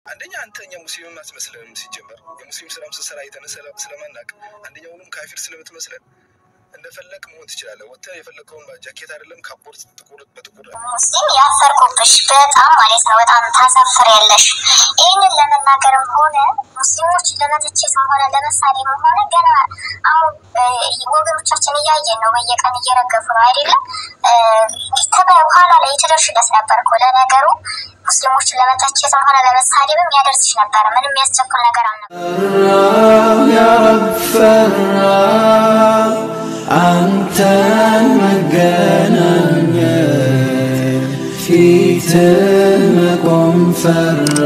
አንደኛ አንተ እኛ ሙስሊምም አትመስለንም። ሲጀመር የሙስሊም ስራም ስሰራ አይተን ስለማናቅ አንደኛውንም ካፊር ስለምትመስለን እንደፈለግ መሆን ትችላለህ። ወጥተህ የፈለግከውን ጃኬት አይደለም ካፖርት ጥቁር በጥቁር ሙስሊም ያፈርኩብሽ በጣም ማለት ነው። በጣም ታሳፍሪያለሽ። ይህንን ለመናገርም ሆነ ሙስሊሞች ለመተቸትም ሆነ ለመሳደብም ሆነ ገና አሁን ወገኖቻችን እያየን ነው። በየቀን እየረገፉ ነው አይደለም። ኋላ ላይ የተደርሽለት ነበር እኮ ለነገሩ ሙስሊሞችን ለመተቸትም ሆነ ለመሳደብም ያደርስሽ ነበር። ምንም የሚያስቸኩል ነገር አልነበር። አንተን መገናኘት ፊትህ መቆም ፈራ።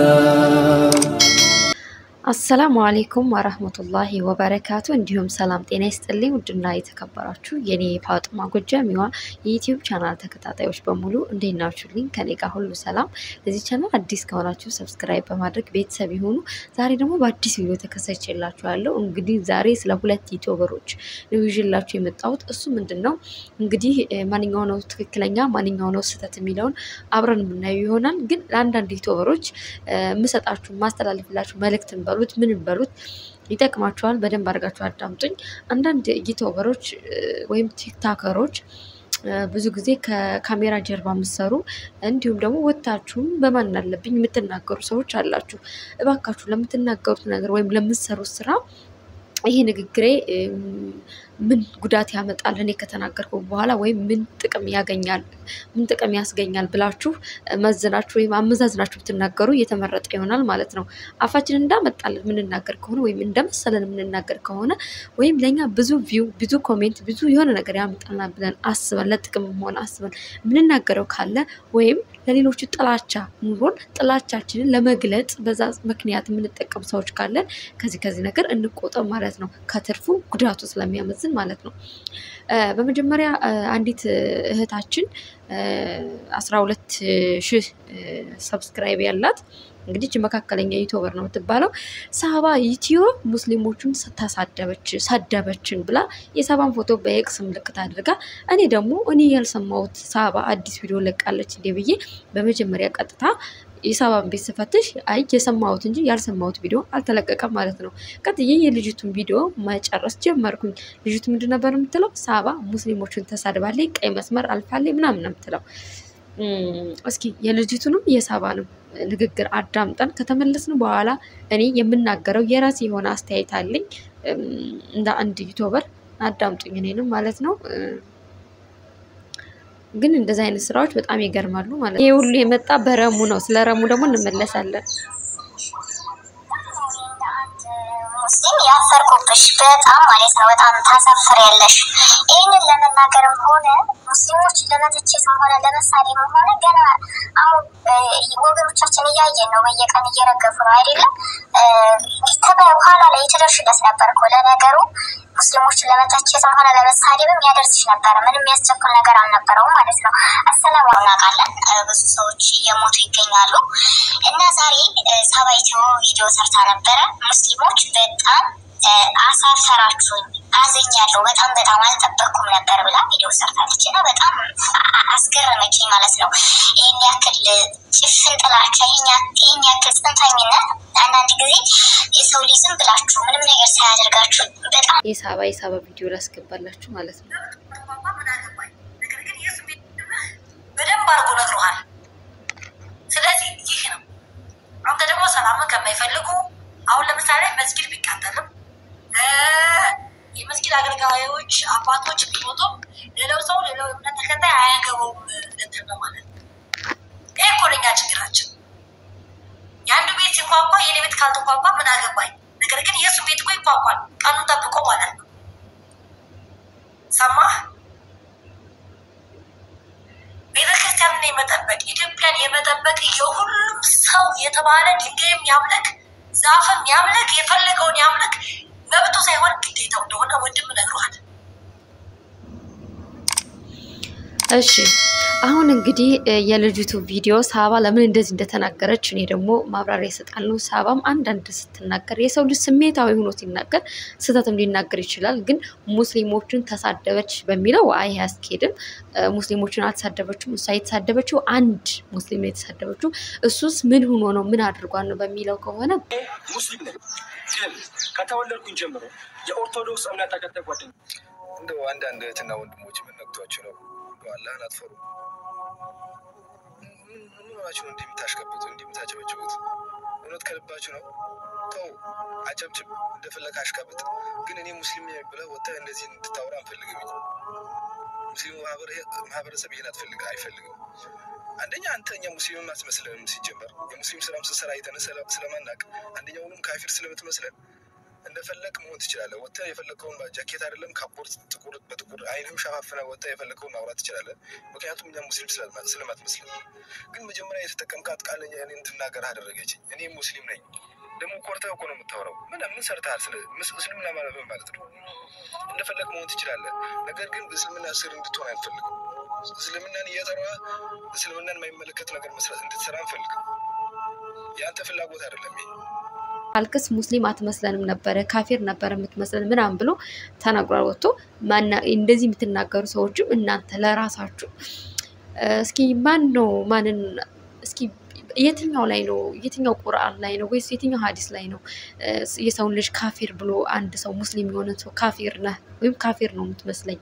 አሰላሙ አሌይኩም ወረህመቱላሂ ወበረካቱ። እንዲሁም ሰላም ጤና ይስጥልኝ። ውድና የተከበራችሁ የኔ ፋጥማ ጎጃሚዋ የዩትዩብ ቻናል ተከታታዮች በሙሉ እንዴት ናችሁልኝ? ከኔ ጋር ሁሉ ሰላም። ለዚህ ቻናል አዲስ ከሆናችሁ ሰብስክራይብ በማድረግ ቤተሰብ የሆኑ ዛሬ ደግሞ በአዲስ ቪዲዮ ተከሰችላችኋለሁ። እንግዲህ ዛሬ ስለ ሁለት ዩቲዩበሮች ነው ይዤላችሁ የመጣሁት። እሱ ምንድን ነው እንግዲህ ማንኛው ነው ትክክለኛ ማንኛው ነው ስህተት የሚለውን አብረን የምናየው ይሆናል። ግን ለአንዳንድ ዩቲዩበሮች የምሰጣችሁ ማስተላለፍላችሁ መልእክትን በሉት ምን በሉት ይጠቅማችኋል። በደንብ አድርጋችሁ አዳምጡኝ። አንዳንድ ዩቲዩበሮች ወይም ቲክታከሮች ብዙ ጊዜ ከካሜራ ጀርባ የምትሰሩ እንዲሁም ደግሞ ወታችሁም በማን አለብኝ የምትናገሩ ሰዎች አላችሁ። እባካችሁ ለምትናገሩት ነገር ወይም ለምትሰሩት ስራ ይሄ ንግግሬ ምን ጉዳት ያመጣል እኔ ከተናገርኩ በኋላ ወይም ምን ጥቅም ያገኛል ምን ጥቅም ያስገኛል ብላችሁ መዝናችሁ ወይም አመዛዝናችሁ ብትናገሩ እየተመረጠ ይሆናል ማለት ነው። አፋችን እንዳመጣለን የምንናገር ከሆነ ወይም እንደመሰለን የምንናገር ከሆነ ወይም ለእኛ ብዙ ቪው፣ ብዙ ኮሜንት፣ ብዙ የሆነ ነገር ያመጣልናል ብለን አስበን ለጥቅም ሆነ አስበን የምንናገረው ካለ ወይም ለሌሎቹ ጥላቻ ኑሮን ጥላቻችንን ለመግለጽ በዛ ምክንያት የምንጠቀም ሰዎች ካለን ከዚህ ከዚህ ነገር እንቆጠብ ማለት ነው። ከትርፉ ጉዳቱ ስለሚያመዝን ማለት ነው። በመጀመሪያ አንዲት እህታችን አስራ ሁለት ሺህ ሰብስክራይብ ያላት እንግዲህ መካከለኛ ዩቲዩበር ነው የምትባለው። ሳባ ዩቲዮ ሙስሊሞቹን ተሳደበች ሰደበችን ብላ የሳባን ፎቶ በኤክስ ምልክት አድርጋ እኔ ደግሞ እኔ ያልሰማሁት ሳባ አዲስ ቪዲዮ ለቃለች እንዴ ብዬ በመጀመሪያ ቀጥታ የሳባን ቤት ስፈትሽ አይ የሰማሁት እንጂ ያልሰማሁት ቪዲዮ አልተለቀቀም ማለት ነው። ቀጥዬ የልጅቱን ቪዲዮ መጨረስ ጀመርኩኝ። ልጅቱ ምንድን ነበር የምትለው? ሳባ ሙስሊሞቹን ተሳድባለች፣ ቀይ መስመር አልፋለች ምናምን ነው የምትለው። እስኪ የልጅቱንም የሳባንም ንግግር አዳምጠን ከተመለስን በኋላ እኔ የምናገረው የራሴ የሆነ አስተያየት አለኝ። እንደ አንድ ዩቲዩበር አዳምጡኝ፣ እኔንም ማለት ነው። ግን እንደዚህ አይነት ስራዎች በጣም ይገርማሉ ማለት ነው። ይሄ ሁሉ የመጣ በረሙ ነው። ስለ ረሙ ደግሞ እንመለሳለን። ሙስሊም ያፈርኩብሽ በጣም ማለት ነው። በጣም ታሳፍሪያለሽ። ይህንን ለመናገርም ሆነ ሙስሊሞች ለመተቸትም ሆነ ለመሳደብም ሆነ ገና አሁን ወገኖቻችን እያየን ነው። በየቀን እየረገፉ ነው አይደለም። ኋላ ላይ የተደርሽለት ነበር እኮ ለነገሩ ሙስሊሞችን ለመተቸትም ሆነ ለመሳደብም ያደርስሽ ነበር። ምንም የሚያስቸኩል ነገር አልነበረውም ማለት ነው። አሰላሙ እናውቃለን። ብዙ ሰዎች እየሞቱ ይገኛሉ እና ዛሬ ሳባይቲዮ ቪዲዮ ሰርታ ነበረ። ሙስሊሞች በጣም አሳፈራችሁኝ፣ አዘኛለሁ፣ በጣም በጣም አልጠበቅኩም ነበር ብላ ቪዲዮ ሰርታለች እና በጣም አስገረመችኝ ማለት ነው። ይህን ያክል ጭፍን ጥላቻ፣ ይህን ያክል ጽንፈኝነት አንዳንድ ጊዜ የሰው ልጅ ዝም ብላችሁ ምንም ነገር ሳያደርጋችሁ በጣም የሳባ የሳባ ቪዲዮ ላስገባላችሁ ማለት ነው። በደንብ አድርጎ ነግሮሃል። ስለዚህ ይህ ነው። አንተ ደግሞ ሰላምን ከማይፈልጉ አሁን ለምሳሌ መስጊድ ቢቃጠልም የመስጊድ አገልጋዮች አባቶች ቢሞቱም ሌላው ሰው ሌላው እምነት ተከታይ አያገባውም ልትል ነው ማለት ነው። ይህ እኮ ለእኛ ችግራችን። የአንዱ ቤት ሲንኳኳ የኔ ቤት ካልተኳኳ ምን አገባኝ። ነገር ግን የእሱ ቤት እኮ ይኳኳል ቀኑን ጠብቆ ማለት ነው። ሰማህ? ቤተክርስቲያንን የመጠበቅ ኢትዮጵያን የመጠበቅ የሁሉም ሰው የተባለ ድንጋይም ያምልክ ዛፍም ያምልክ የፈለገውን ያምልክ መብቱ ሳይሆን ግዴታው እንደሆነ ወንድም ነግሯል። እሺ አሁን እንግዲህ እ የልጅቱ ቪዲዮ ሳባ ለምን እንደዚህ እንደተናገረች እኔ ደግሞ ማብራሪያ ይሰጣለሁ። ሳባም አንዳንድ ስትናገር የሰው ልጅ ስሜታዊ ሆኖ ሲናገር ስህተትም ሊናገር ይችላል። ግን ሙስሊሞችን ተሳደበች በሚለው አይ አያስኬድም። እ ሙስሊሞችን አልተሳደበችም። እሷ የተሳደበችው አንድ ሙስሊም ነው የተሳደበችው። እሱስ ምን ሆኖ ነው ምን አድርጓል ነው በሚለው ከሆነ ሙስሊም ነኝ፣ ግን ከተወለድኩኝ ጀምሮ የኦርቶዶክስ እምነት ተከታይ ጓደኛ እንደው አንዳንድ እህትና ወንድሞች ምን ነክቷችሁ ነው? እንደው አላህን አትፈሩ። ምን ምን ሆናችሁ ነው እንዲህ የምታሽቀብጡ እንዲህ የምታጨበጭቡት? እውነት ከልባችሁ ነው? ተው፣ አጨብጭብ፣ እንደፈለግ አሽቀብጥ። ግን እኔ ሙስሊም ነኝ ብለህ ወጥተህ እንደዚህ እንድታወራ አንፈልግም። እኛ ሙስሊሙ ማህበረ- ማህበረሰብ ይሄን አትፈልግ አይፈልግም። አንደኛ አንተ እኛ ሙስሊምም አትመስለንም። ሲጀመር የሙስሊም ስራም ስትሰራ አይተን ስለ- ስለማናቅ አንደኛውንም ካፊር ስለምትመስለን እንደፈለግ መሆን ትችላለህ። ወጥተህ የፈለግከውን ጃኬት አይደለም ካፖርት ጥቁር በጥቁር አይንም ሸፋፍነህ ወጥተህ የፈለግከውን ማውራት ትችላለህ። ምክንያቱም እኛ ሙስሊም ስለማ- ስለማትመስለን። ግን መጀመሪያ የተጠቀምካት ቃል እኔ እንድናገር አደረገችኝ። እኔ ሙስሊም ነኝ። ደግሞ ኮርተህ እኮ ነው የምታወራው። ምን ምን ሰርተሃል? ስለ ምስ- እስልምና ማለት ምን ማለት ነው? እንደፈለግ መሆን ትችላለህ። ነገር ግን በእስልምና ስር እንድትሆን አንፈልግም። እስልምናን እየጠራ እስልምናን የማይመለከት ነገር መስራት እንድትሰራ አንፈልግም። የአንተ ፍላጎት አይደለም ይሄ። አልቅስ ሙስሊም አትመስለንም ነበረ ካፊር ነበረ የምትመስለን ምናምን ብሎ ተናግሯል። ወጥቶ ማና እንደዚህ የምትናገሩ ሰዎችም እናንተ ለራሳችሁ እ እስኪ ማን ነው ማንን እስኪ የትኛው ላይ ነው የትኛው ቁርአን ላይ ነው ወይስ የትኛው ሀዲስ ላይ ነው እ የሰውን ልጅ ካፊር ብሎ አንድ ሰው ሙስሊም የሆነ ሰው ካፊር ነህ ወይም ካፊር ነው የምትመስለኝ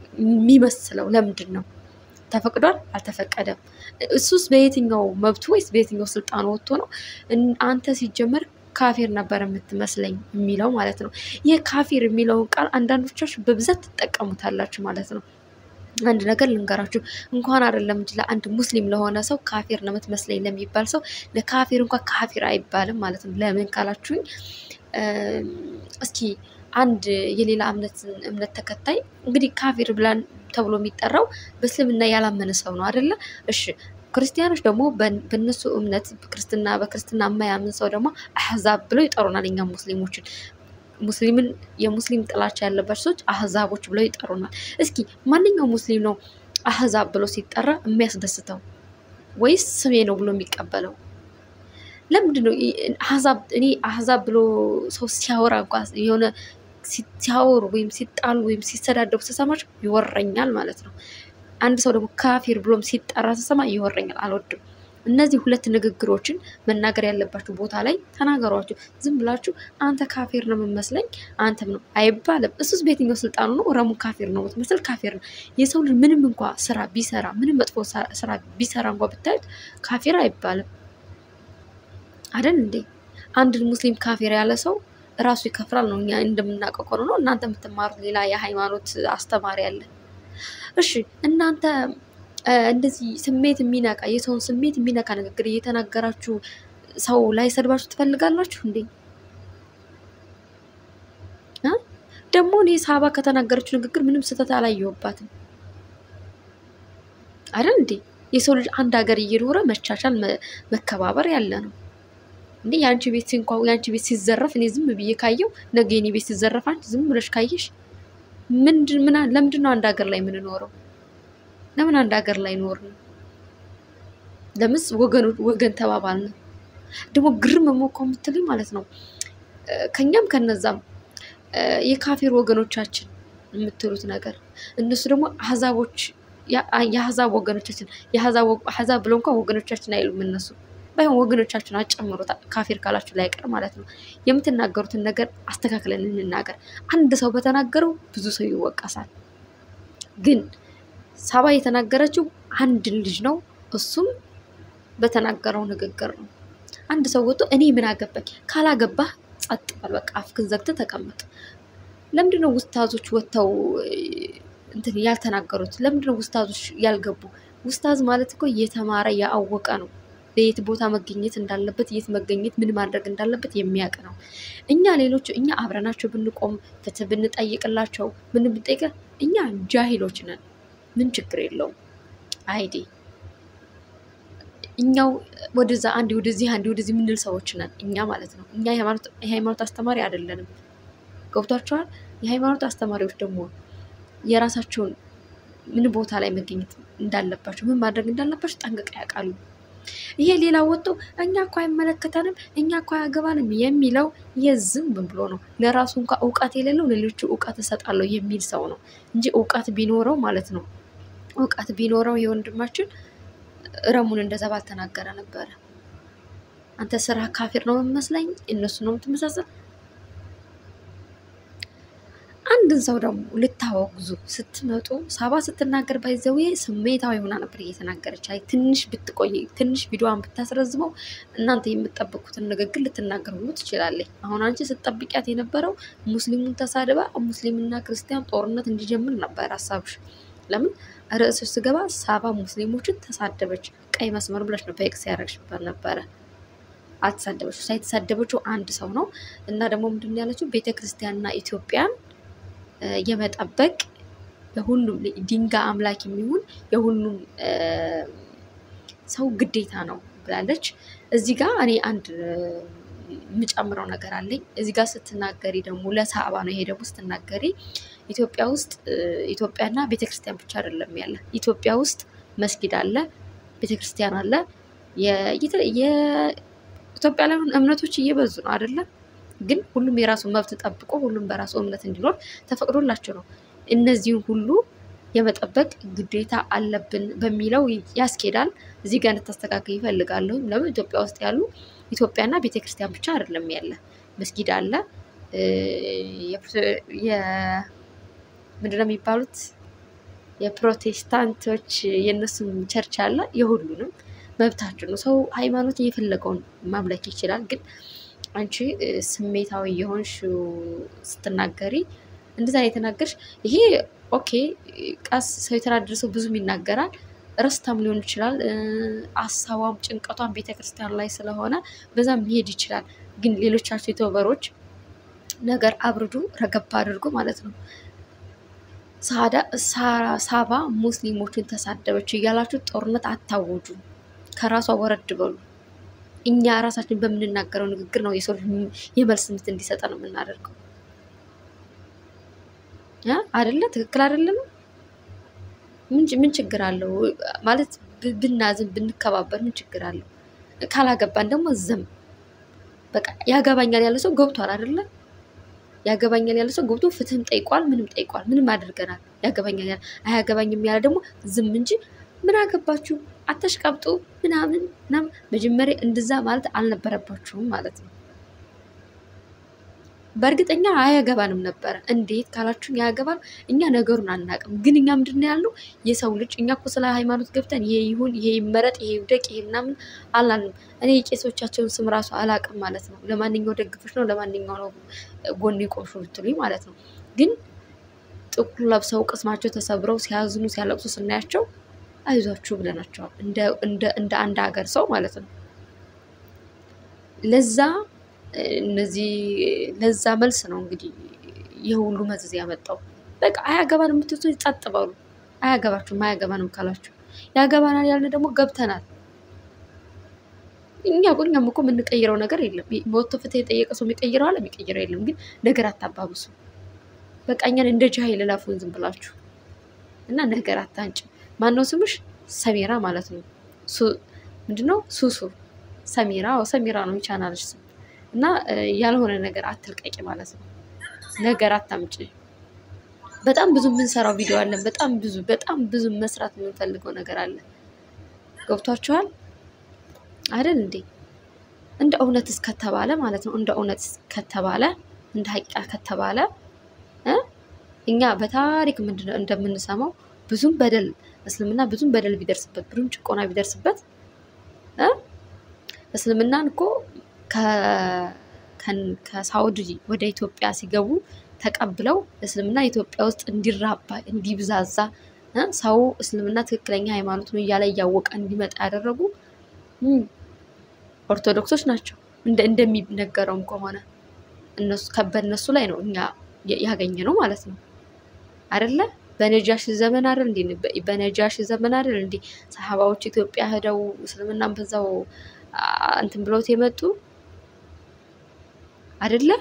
የሚመስለው ለምንድን ነው? ተፈቅዷል? አልተፈቀደም? እሱስ በየትኛው መብቱ ወይስ በየትኛው ስልጣኑ ወጥቶ ነው እን- አንተ ሲጀመር ካፊር ነበር የምትመስለኝ የሚለው ማለት ነው። ይህ ካፊር የሚለውን ቃል አንዳንዶቻችሁ በብዛት ትጠቀሙታላችሁ ማለት ነው። አንድ ነገር ልንገራችሁ፣ እንኳን አይደለም እንጂ ለአንድ ሙስሊም ለሆነ ሰው ካፊር ነው የምትመስለኝ ለሚባል ሰው ለካፊር እንኳን ካፊር አይባልም ማለት ነው። ለምን ካላችሁኝ እም፣ እስኪ አንድ የሌላ እምነት እምነት ተከታይ እንግዲህ ካፊር ብላን ተብሎ የሚጠራው በእስልምና ያላመነ ሰው ነው አይደለ? እሺ ክርስቲያኖች ደግሞ በን- በእነሱ እምነት ክርስትና በክርስትና የማያምን ሰው ደግሞ አህዛብ ብለው ይጠሩናል። እኛ ሙስሊሞችን ሙስሊምን የሙስሊም ጥላቻ ያለባቸው ሰዎች አህዛቦች ብለው ይጠሩናል። እስኪ ማንኛው ሙስሊም ነው አህዛብ ብሎ ሲጠራ የሚያስደስተው ወይስ ስሜ ነው ብሎ የሚቀበለው? ለምንድን ነው ይ- አህዛብ እኔ አህዛብ ብሎ ሰው ሲያወራ እንኳ የሆነ ሲ- ሲያወሩ ወይም ሲጣሉ ወይም ሲሰዳደቡ ስሰማቸው ይወረኛል ማለት ነው። አንድ ሰው ደግሞ ካፊር ብሎም ሲጠራ ስሰማ ይወረኛል፣ አልወድም። እነዚህ ሁለት ንግግሮችን መናገር ያለባችሁ ቦታ ላይ ተናገሯቸው። ዝም ብላችሁ አንተ ካፊር ነው የምመስለኝ አንተም ነው አይባልም። እሱስ በየትኛው ስልጣኑ ነው? ረሙ ካፊር ነው የምትመስል ካፊር ነው። የሰው ልጅ ምንም እንኳ ስራ ቢሰራ ምንም መጥፎ ሳ- ስራ ቢሰራ እንኳ ብታዩት ካፊር አይባልም አይደል እንዴ? አንድን ሙስሊም ካፊር ያለ ሰው ራሱ ይከፍራል ነው እኛ እንደምናውቀው ከሆነ ነው። እናንተ የምትማሩት ሌላ የሃይማኖት አስተማሪ አለ። እሺ እናንተ እ፣ እንደዚህ ስሜት የሚነካ የሰውን ስሜት የሚነካ ንግግር እየተናገራችሁ ሰው ላይ ሰድባችሁ ትፈልጋላችሁ እንዴ? እ? ደግሞ እኔ ሳባ ከተናገረችው ንግግር ምንም ስህተት አላየሁባትም አይደል እንዴ? የሰው ልጅ አንድ ሀገር እየኖረ መቻቻል መ- መከባበር ያለ ነው እንዴ? የአንቺ ቤት እንኳ የአንቺ ቤት ሲዘረፍ እኔ ዝም ብዬ ካየው ነገ የኔ ቤት ሲዘረፍ አንቺ ዝም ብለሽ ካየሽ ምንድን ምን ለምንድን ነው አንድ ሀገር ላይ የምንኖረው? ለምን አንድ ሀገር ላይ ኖርን? ለምስ ወገኑ ወገን ተባባልን? ደግሞ ግርም ሞኮ የምትልኝ ማለት ነው እ፣ ከኛም ከነዛም እ፣ የካፊር ወገኖቻችን የምትሉት ነገር እነሱ ደግሞ አህዛቦች ያ- የአህዛብ ወገኖቻችን የአህዛብ ወ- አህዛብ ብለው እንኳን ወገኖቻችን አይሉም እነሱ ባይሆን ወገኖቻችን አጨምሩት ካፊር ካላችሁ ላይ ቀር ማለት ነው። የምትናገሩትን ነገር አስተካክለን እንናገር። አንድ ሰው በተናገረው ብዙ ሰው ይወቀሳል። ግን ሳባ የተናገረችው አንድን ልጅ ነው። እሱም በተናገረው ንግግር ነው። አንድ ሰው ወጥቶ እኔ ምን አገባኝ፣ ካላገባህ ጸጥ በል በቃ አፍክን ዘግተህ ተቀመጥ። ለምንድን ነው ውስታዞች ወጥተው እ፣ እንትን ያልተናገሩት? ለምንድን ነው ውስታዞች ያልገቡ? ውስታዝ ማለት እኮ የተማረ ያወቀ ነው። በየት ቦታ መገኘት እንዳለበት፣ የት መገኘት፣ ምን ማድረግ እንዳለበት የሚያውቅ ነው። እኛ ሌሎቹ እኛ አብረናቸው ብንቆም ፍትህ ብንጠይቅላቸው ምን ብንጠይቅ እኛ ጃሂሎች ነን። ምን ችግር የለውም። አይዲ እኛው ወደዛ አንድ ወደዚህ አንድ ወደዚህ የምንል ሰዎች ነን እኛ ማለት ነው። እኛ የሃይማኖት የሃይማኖት አስተማሪ አይደለንም። ገብቷቸዋል። የሃይማኖት አስተማሪዎች ደግሞ የራሳቸውን ምን ቦታ ላይ መገኘት እንዳለባቸው ምን ማድረግ እንዳለባቸው ጠንቅቀው ያውቃሉ። ይሄ ሌላ ወጥቶ እኛ እኮ አይመለከተንም እኛ እኮ አያገባንም የሚለው የዝም ብሎ ነው። ለራሱ እንኳ እውቀት የሌለው ሌሎቹ እውቀት እሰጣለሁ የሚል ሰው ነው እንጂ እውቀት ቢኖረው ማለት ነው እውቀት ቢኖረው የወንድማችን ረሙን እንደዛ ባልተናገረ ነበረ። አንተ ስራ ካፊር ነው የምመስለኝ፣ እነሱ ነው የምትመሳሰል። አንድን ሰው ደግሞ ልታወግዙ ስትመጡ ሳባ ስትናገር ባይዘዌ ስሜታዊ ሆና ነበር እየተናገረች። አይ ትንሽ ብትቆይ ትንሽ ቪዲዮዋን ብታስረዝመው እናንተ የምትጠብቁትን ንግግር ልትናገር ሁሉ ትችላለች። አሁን አንቺ ስትጠብቂያት የነበረው ሙስሊሙን ተሳድባ ሙስሊምና ክርስቲያን ጦርነት እንዲጀምር ነበር ሀሳብሽ። ለምን ርዕሶች ስገባ ሳባ ሙስሊሞችን ተሳደበች፣ ቀይ መስመር ብለሽ ነው በኤክስ ያደረግሽበት ነበረ። አልተሳደበችው። ሳይተሳደበችው አንድ ሰው ነው እና ደግሞ ምንድን ነው ያለችው ቤተ ክርስቲያንና ኢትዮጵያን የመጠበቅ የሁሉም ድንጋይ አምላክ የሚሆን የሁሉም ሰው ግዴታ ነው ብላለች። እዚህ ጋር እኔ አንድ የምጨምረው ነገር አለኝ። እዚህ ጋር ስትናገሪ ደግሞ ለሳባ ነው። ይሄ ደግሞ ስትናገሪ ኢትዮጵያ ውስጥ ኢትዮጵያና ቤተክርስቲያን ብቻ አይደለም ያለ ኢትዮጵያ ውስጥ መስጊድ አለ፣ ቤተክርስቲያን አለ። የኢትዮጵያ ላይ እምነቶች እየበዙ ነው አይደለም ግን ሁሉም የራሱን መብት ጠብቆ ሁሉም በራሱ እምነት እንዲኖር ተፈቅዶላቸው ነው። እነዚህን ሁሉ የመጠበቅ ግዴታ አለብን በሚለው ያስኬዳል። እዚህ ጋር እንድታስተካከል ይፈልጋለሁ። ለምን ኢትዮጵያ ውስጥ ያሉ ኢትዮጵያና ቤተክርስቲያን ብቻ አይደለም ያለ መስጊድ አለ። ምንድነው የሚባሉት የፕሮቴስታንቶች የእነሱም ቸርች አለ። የሁሉንም መብታቸው ነው። ሰው ሃይማኖት የፈለገውን ማምለክ ይችላል። ግን አንቺ ስሜታዊ የሆንሽ ስትናገሪ እንደዛ የተናገርሽ ይሄ ኦኬ፣ ቀስ ሰው የተናደደ ሰው ብዙም ይናገራል። ረስታም ሊሆን ይችላል። አሳቧም ጭንቀቷም ቤተክርስቲያን ላይ ስለሆነ በዛም ሊሄድ ይችላል። ግን ሌሎቻችሁ ዩቱበሮች ነገር አብርዱ፣ ረገባ አድርጎ ማለት ነው። ሳባ ሙስሊሞችን ተሳደበች እያላችሁ ጦርነት አታወጁ። ከራሷ ወረድ በሉ። እኛ ራሳችን በምንናገረው ንግግር ነው የሰው የመልስ ምት እንዲሰጠ ነው የምናደርገው አይደለ? ትክክል አይደለም? ምን ችግር አለው ማለት ብናዝን ብንከባበር ምን ችግር አለው? ካላገባን ደግሞ ዝም በቃ ያገባኛል ያለ ሰው ገብቷል አይደለ? ያገባኛል ያለ ሰው ገብቶ ፍትህም ጠይቋል፣ ምንም ጠይቋል፣ ምንም አድርገናል። ያገባኛል ያለ አያገባኝም ያለ ደግሞ ዝም እንጂ ምን አገባችሁ አተሽቀብጡ ምናምን ምናምን። መጀመሪያ እንደዛ ማለት አልነበረባችሁም ማለት ነው። በእርግጠኛ አያገባንም ነበረ። እንዴት ካላችሁ ያገባል። እኛ ነገሩን አናውቅም፣ ግን እኛ ምንድን ነው ያለው የሰው ልጅ እኛ እኮ ስለ ሃይማኖት ገብተን ይሄ ይሁን ይሄ ይመረጥ ይሄ ይውደቅ ይሄ ምናምን አላልንም። እኔ የቄሶቻቸውን ስም ራሱ አላውቅም ማለት ነው። ለማንኛው ደግፎች ነው ለማንኛው ነው ጎን ቆምሾ ብትሉኝ ማለት ነው። ግን ጥቁር ለብሰው ቅስማቸው ተሰብረው ሲያዝኑ ሲያለቅሱ ስናያቸው አይዟችሁ ብለናቸዋል። እንደ አንድ ሀገር ሰው ማለት ነው። ለዛ እነዚህ ለዛ መልስ ነው እንግዲህ የሁሉ መዘዝ ያመጣው። በቃ አያገባንም የምትሉ ጸጥ በሉ። አያገባችሁም። አያገባንም ካላችሁ ያገባናል ያልን ደግሞ ገብተናል። እኛ እኮ እኛም እኮ የምንቀይረው ነገር የለም። መወቶ ፍትህ የጠየቀ ሰው የሚቀይረው አለ የሚቀይረው የለም። ግን ነገር አታባብሱ። በቃ እኛን እንደ ጃሂል ላፉን ዝም ብላችሁ እና ነገር አታንጭ። ማነው ስምሽ? ሰሜራ ማለት ነው። ምንድነው ሱሱ ሰሜራ ሰሜራ ነው የቻናልሽ ስም እና ያልሆነ ነገር አትልቀቂ ማለት ነው። ነገር አታምጪ። በጣም ብዙ የምንሰራው ቪዲዮ አለን። በጣም ብዙ በጣም ብዙ መስራት የምንፈልገው ነገር አለ። ገብቷችኋል አይደል እንዴ? እንደ እውነት እስከተባለ ማለት ነው። እንደ እውነት ከተባለ እንደ ሀቂቃ ከተባለ እኛ በታሪክ ምንድነው እንደምንሰማው ብዙም በደል እስልምና ብዙም በደል ቢደርስበት ብዙም ጭቆና ቢደርስበት እስልምናን እኮ ከሳውዲ ወደ ኢትዮጵያ ሲገቡ ተቀብለው እስልምና ኢትዮጵያ ውስጥ እንዲራባ እንዲብዛዛ ሰው እስልምና ትክክለኛ ሃይማኖት ነው እያለ እያወቀ እንዲመጣ ያደረጉ ኦርቶዶክሶች ናቸው። እንደሚነገረውም ከሆነ በእነሱ ላይ ነው እኛ ያገኘ ነው ማለት ነው አይደለ? በነጃሽ ዘመን አይደል እንዴ? በነጃሽ ዘመን አይደል እንዴ? ሰሃባዎች ኢትዮጵያ ሄደው እስልምናን በዛው እንትን ብለውት የመጡ አይደለ?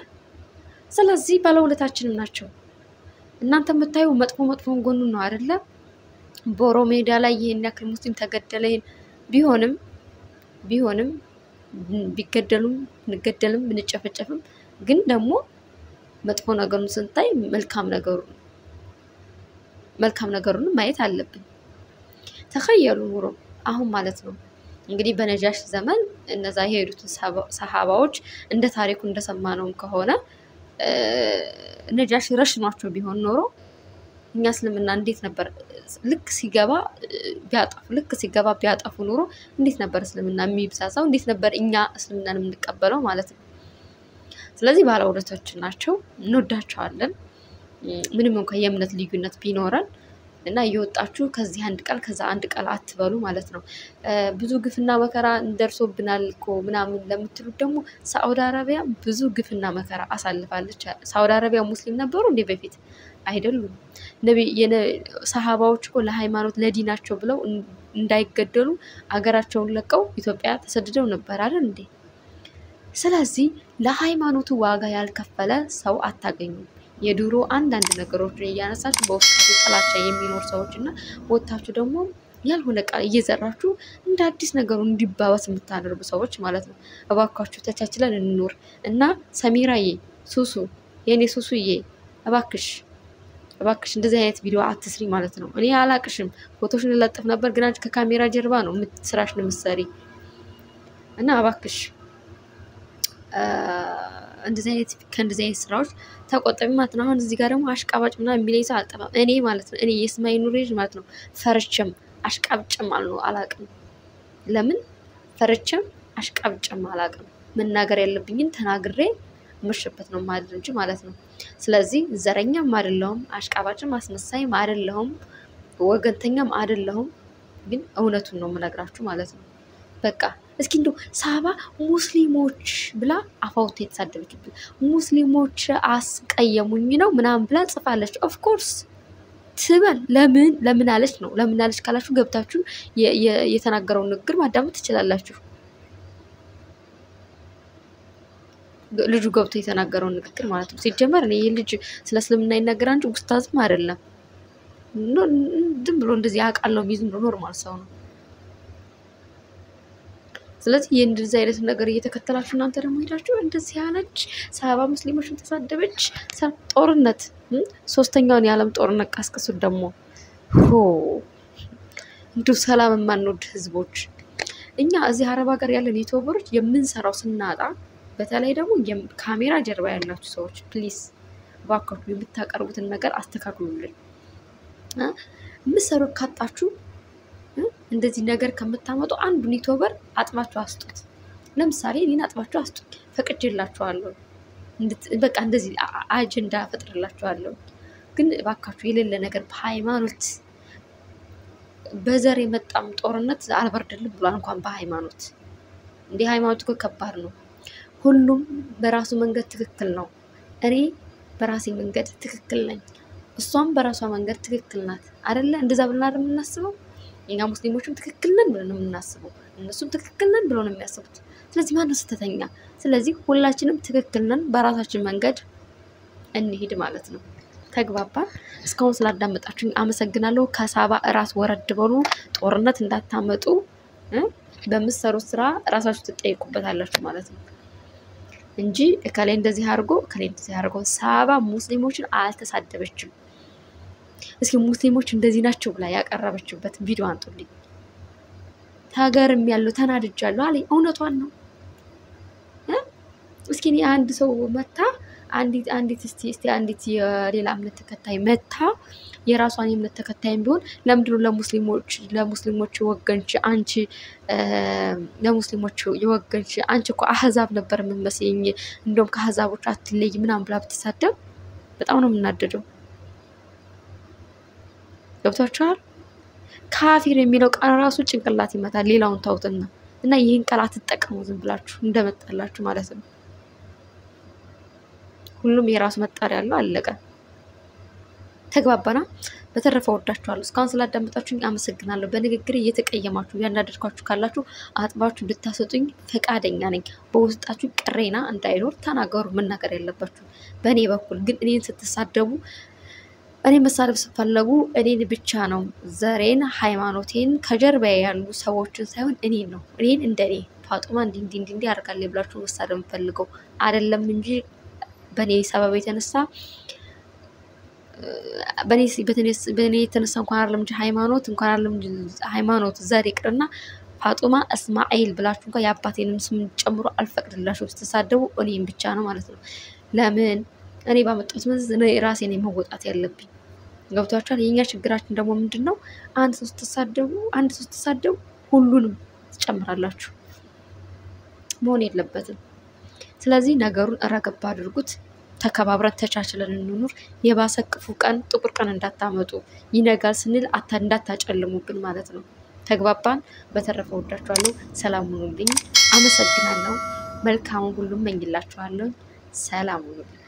ስለዚህ ባለውለታችንም ናቸው። እናንተ የምታዩ መጥፎ መጥፎን ጎኑን ነው አይደለ? ቦሮ ሜዳ ላይ ይህን ያክል ሙስሊም ተገደለ። ይህን ቢሆንም ቢሆንም ቢገደሉም ብንገደልም ብንጨፈጨፍም ግን ደግሞ መጥፎ ነገሩን ስንታይ መልካም ነገሩ መልካም ነገሩን ማየት አለብን። ተኸየሉ ኑሮ አሁን ማለት ነው እንግዲህ በነጃሽ ዘመን እነዛ የሄዱትን ሰሃባዎች እንደ ታሪኩ እንደሰማነውም ከሆነ ነጃሽ ረሽኗቸው ቢሆን ኖሮ እኛ እስልምና እንዴት ነበር ልክ ሲገባ ቢያጠፉ ልክ ሲገባ ቢያጠፉ ኑሮ እንዴት ነበር እስልምና የሚብሳሳው? እንዴት ነበር እኛ እስልምናን የምንቀበለው ማለት ነው። ስለዚህ ባለውለቶች ናቸው፣ እንወዳቸዋለን። ምንም እንኳ የእምነት ልዩነት ቢኖረን እና እየወጣችሁ ከዚህ አንድ ቃል ከዛ አንድ ቃል አትበሉ ማለት ነው። ብዙ ግፍና መከራ ደርሶብናል እኮ ምናምን ለምትሉት ደግሞ ሳዑዲ አረቢያ ብዙ ግፍና መከራ አሳልፋለች። ሳዑዲ አረቢያ ሙስሊም ነበሩ እንዴ በፊት? አይደሉም። ሰሃባዎች እኮ ለሃይማኖት ለዲናቸው ብለው እንዳይገደሉ አገራቸውን ለቀው ኢትዮጵያ ተሰድደው ነበር አይደል እንዴ? ስለዚህ ለሃይማኖቱ ዋጋ ያልከፈለ ሰው አታገኙም። የድሮ አንዳንድ ነገሮችን እያነሳችሁ በውስጣችሁ ጥላቻ የሚኖር ሰዎች እና ወጥታችሁ ደግሞ ያልሆነ ቃል እየዘራችሁ እንደ አዲስ ነገሩ እንዲባባስ የምታደርጉ ሰዎች ማለት ነው። እባካችሁ ተቻችለን እንኖር እና ሰሚራዬ፣ ሱሱ የእኔ ሱሱዬ፣ እባክሽ እባክሽ እንደዚህ አይነት ቪዲዮ አትስሪ ማለት ነው። እኔ አላቅሽም፣ ፎቶሽን ለጥፍ ነበር ግን አንቺ ከካሜራ ጀርባ ነው ስራሽን የምትሰሪ እና እባክሽ እንደዚህ አይነት ከእንደዚህ አይነት ስራዎች ተቆጠቢ ማለት ነው። አሁን እዚህ ጋር ደግሞ አሽቃባጭ ምናምን የሚለኝ ሰው አልጠፋም። እኔ ማለት ነው እኔ የስማይ ኑሬጅ ማለት ነው ፈርቼም አሽቃብጭም አልኖ አላቅም። ለምን ፈርቼም አሽቃብጭም አላቅም። መናገር ያለብኝን ተናግሬ ምሽበት ነው ማድር እንጂ ማለት ነው። ስለዚህ ዘረኛም አይደለሁም፣ አሽቃባጭም አስመሳይም አይደለሁም፣ ወገንተኛም አይደለሁም። ግን እውነቱን ነው የምነግራችሁ ማለት ነው። በቃ እስኪ እንደው ሳባ ሙስሊሞች ብላ አፋውታ የተሳደበችብን ሙስሊሞች አስቀየሙኝ ነው ምናምን ብላ ጽፋለች። ኦፍኮርስ ትበል። ለምን ለምን አለች ነው ለምን አለች ካላችሁ ገብታችሁ የተናገረውን ንግግር ማዳመጥ ትችላላችሁ። ልጁ ገብቶ የተናገረውን ንግግር ማለት ነው። ሲጀመር እኔ ይህ ልጅ ስለ እስልምና ይናገራል እንጂ ኡስታዝም አይደለም። ዝም ብሎ እንደዚህ አውቃለሁ የሚል ዝም ብሎ ኖርማል ሰው ነው። ስለዚህ የእንደዚህ አይነት ነገር እየተከተላችሁ እናንተ ደግሞ ሄዳችሁ እንደዚህ ያለች ሰባ ሙስሊሞችን ተሳደበች፣ ጦርነት ሶስተኛውን የዓለም ጦርነት ቀስቅሱት። ደግሞ እንዲሁ ሰላም የማንወድ ህዝቦች እኛ እዚህ አረብ ሀገር ያለን ዩቱበሮች የምንሰራው ስናጣ፣ በተለይ ደግሞ ካሜራ ጀርባ ያላችሁ ሰዎች ፕሊስ እባካችሁ የምታቀርቡትን ነገር አስተካክሉልን። የምትሰሩት ካጣችሁ እንደዚህ ነገር ከምታመጡ አንዱን ዩቱበር አጥባችሁ አስጡት። ለምሳሌ እኔን አጥባችሁ አስጡት፣ ፈቅጄላችኋለሁ። በቃ እንደዚህ አጀንዳ ፈጥርላችኋለሁ። ግን እባካችሁ የሌለ ነገር በሃይማኖት በዘር የመጣም ጦርነት አልበርድልም ብሏል። እንኳን በሃይማኖት እንዲህ ሃይማኖት እኮ ከባድ ነው። ሁሉም በራሱ መንገድ ትክክል ነው። እኔ በራሴ መንገድ ትክክል ነኝ፣ እሷም በራሷ መንገድ ትክክል ናት። አደለ? እንደዛ ብለን አይደል የምናስበው? እኛ ሙስሊሞችም ትክክል ነን ብለን ነው የምናስበው፣ እነሱም ትክክል ነን ብለው ነው የሚያስቡት። ስለዚህ ማነው ስህተተኛ? ስለዚህ ሁላችንም ትክክል ነን፣ በራሳችን መንገድ እንሂድ ማለት ነው። ተግባባን? እስካሁን ስላዳመጣችሁኝ አመሰግናለሁ። ከሳባ እራስ ወረድ በሉ፣ ጦርነት እንዳታመጡ። በምትሰሩት ስራ እራሳችሁ ትጠይቁበታላችሁ ማለት ነው እንጂ እከሌ እንደዚህ አድርጎ እከሌ እንደዚህ አድርጎ። ሳባ ሙስሊሞችን አልተሳደበችም። እስኪ ሙስሊሞች እንደዚህ ናቸው ብላ ያቀረበችበት ቪዲዮ አንጡልኝ። ሀገርም ያለው ተናድጃለሁ አለኝ። እውነቷን ነው። እስኪ እኔ አንድ ሰው መታ አንዲት አንዲት እስቲ እስቲ አንዲት የሌላ እምነት ተከታይ መታ የራሷን የእምነት ተከታይም ቢሆን ለምንድነው ለሙስሊሞች ለሙስሊሞች የወገንች አንቺ ለሙስሊሞች የወገንች አንቺ እኮ አህዛብ ነበር የምትመስለኝ እንደውም ከአህዛቦች አትለይ ምናምን ብላ ብትሳደብ በጣም ነው የምናደደው። ገብቷችኋል? ካፊር የሚለው ቃል ራሱ ጭንቅላት ይመታል። ሌላውን ታውትና እና ይህን ቃል አትጠቀሙ ዝም ብላችሁ እንደመጣላችሁ ማለት ነው። ሁሉም የራሱ መጣሪያ ያለው አለቀ። ተግባባና። በተረፈ ወዳችኋለሁ። እስካሁን ስላዳመጣችሁኝ አመሰግናለሁ። በንግግር እየተቀየማችሁ ያናደድኳችሁ ካላችሁ አጥባችሁ እንድታሰጡኝ ፈቃደኛ ነኝ። በውስጣችሁ ቅሬና እንዳይኖር ተናገሩ፣ መናገር ያለባችሁ። በእኔ በኩል ግን እኔን ስትሳደቡ እኔ መሳደብ ስፈለጉ እኔን ብቻ ነው ዘሬን፣ ሃይማኖቴን ከጀርባዬ ያሉ ሰዎችን ሳይሆን እኔን ነው እኔን እንደኔ ፋጡማ እንዲ እንዲ እንዲ አድርጋለች ብላችሁ መሳደብ የምፈልገው አይደለም እንጂ በእኔ ሰበብ የተነሳ በእኔ የተነሳ እንኳን አይደለም እንጂ ሃይማኖት እንኳን አይደለም እንጂ ሃይማኖት ዘር ይቅርና ፋጡማ እስማኤል ብላችሁ እንኳን የአባቴንም ስም ጨምሮ አልፈቅድላችሁ ስትሳደቡ እኔም ብቻ ነው ማለት ነው። ለምን እኔ ባመጣሁት መዝ እኔ ራሴ ነኝ መወጣት ያለብኝ። ገብቷችኋል? የእኛ ችግራችን ደግሞ ምንድን ነው? አንድ ሰው ስትሳደቡ አንድ ሰው ስትሳደቡ ሁሉንም ትጨምራላችሁ። መሆን የለበትም። ስለዚህ ነገሩን ረገብ አድርጉት። ተከባብረን ተቻችለን እንኑር። የባሰ ክፉ ቀን ጥቁር ቀን እንዳታመጡ ይነጋል ስንል አታ እንዳታጨልሙብን ማለት ነው። ተግባባን። በተረፈ ወዳችኋለሁ። ሰላም ሁኑልኝ። አመሰግናለሁ። መልካሙን ሁሉም መኝላችኋለሁ። ሰላም ሁኑልኝ።